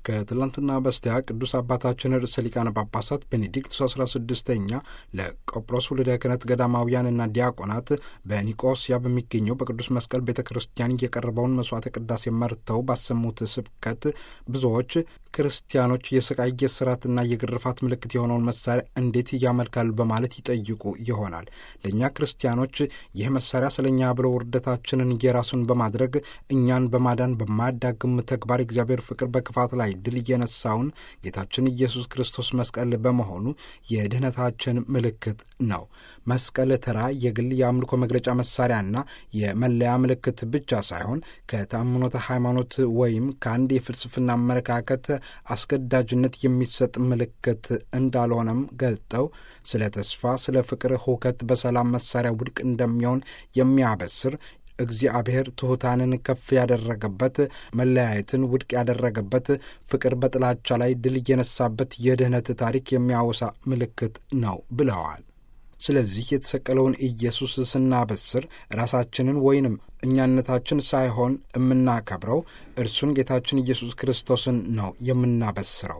ከትላንትና በስቲያ ቅዱስ አባታችን ርዕሰ ሊቃነ ጳጳሳት ቤኔዲክቱስ አስራ ስድስተኛ ለቆጵሮስ ውልደ ክህነት ገዳማውያንና ዲያቆናት በኒቆስያ በሚገኘው በቅዱስ መስቀል ቤተ ክርስቲያን የቀረበውን መስዋዕተ ቅዳሴ መርተው ባሰሙት ስብከት ብዙዎች ክርስቲያኖች የስቃይ የስራትና የግርፋት ምልክት የሆነውን መሳሪያ እንዴት ያመልካሉ በማለት ይጠይቁ ይሆናል። ለእኛ ክርስቲያኖች ይህ መሳሪያ ስለ እኛ ብሎ ውርደታችንን የራሱን በማድረግ እኛን በማዳን በማያዳግም ተግባር እግዚአብሔር ፍቅር በክፋት ላይ ድል የነሳውን ጌታችን ኢየሱስ ክርስቶስ መስቀል በመሆኑ የድኅነታችን ምልክት ነው። መስቀል ተራ የግል የአምልኮ መግለጫ መሳሪያና የመለያ ምልክት ብቻ ሳይሆን ከተአምኖተ ሃይማኖት ወይም ከአንድ የፍልስፍና አመለካከት አስገዳጅነት የሚሰጥ ምልክት እንዳልሆነም ገልጠው ስለ ተስፋ፣ ስለ ፍቅር፣ ሁከት በሰላም መሳሪያ ውድቅ እንደሚሆን የሚያበስር እግዚአብሔር ትሑታንን ከፍ ያደረገበት፣ መለያየትን ውድቅ ያደረገበት፣ ፍቅር በጥላቻ ላይ ድል የነሳበት የድኅነት ታሪክ የሚያወሳ ምልክት ነው ብለዋል። ስለዚህ የተሰቀለውን ኢየሱስ ስናበስር ራሳችንን ወይንም እኛነታችን ሳይሆን የምናከብረው እርሱን ጌታችን ኢየሱስ ክርስቶስን ነው የምናበስረው።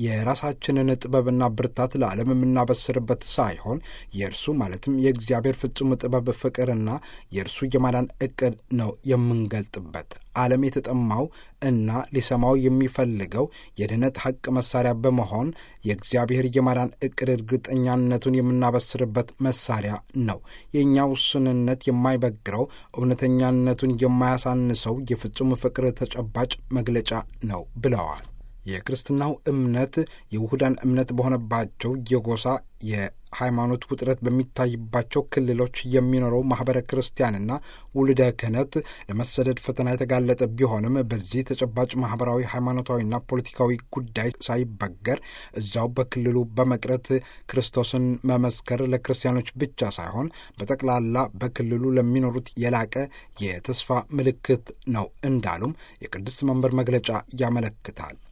የራሳችንን ጥበብና ብርታት ለዓለም የምናበስርበት ሳይሆን የእርሱ ማለትም የእግዚአብሔር ፍጹም ጥበብ፣ ፍቅርና የእርሱ የማዳን ዕቅድ ነው የምንገልጥበት። ዓለም የተጠማው እና ሊሰማው የሚፈልገው የድኅነት ሐቅ መሳሪያ በመሆን የእግዚአብሔር የማዳን ዕቅድ እርግጠኛነቱን የምናበስርበት መሳሪያ ነው። የእኛ ውስንነት የማይበግረው እውነተኛ ነቱን የማያሳንሰው የፍጹም ፍቅር ተጨባጭ መግለጫ ነው ብለዋል። የክርስትናው እምነት የውሁዳን እምነት በሆነባቸው የጎሳ የሃይማኖት ውጥረት በሚታይባቸው ክልሎች የሚኖረው ማኅበረ ክርስቲያንና ውልደ ክህነት ለመሰደድ ፈተና የተጋለጠ ቢሆንም በዚህ ተጨባጭ ማኅበራዊ፣ ሃይማኖታዊና ፖለቲካዊ ጉዳይ ሳይበገር እዛው በክልሉ በመቅረት ክርስቶስን መመስከር ለክርስቲያኖች ብቻ ሳይሆን በጠቅላላ በክልሉ ለሚኖሩት የላቀ የተስፋ ምልክት ነው እንዳሉም የቅድስት መንበር መግለጫ ያመለክታል።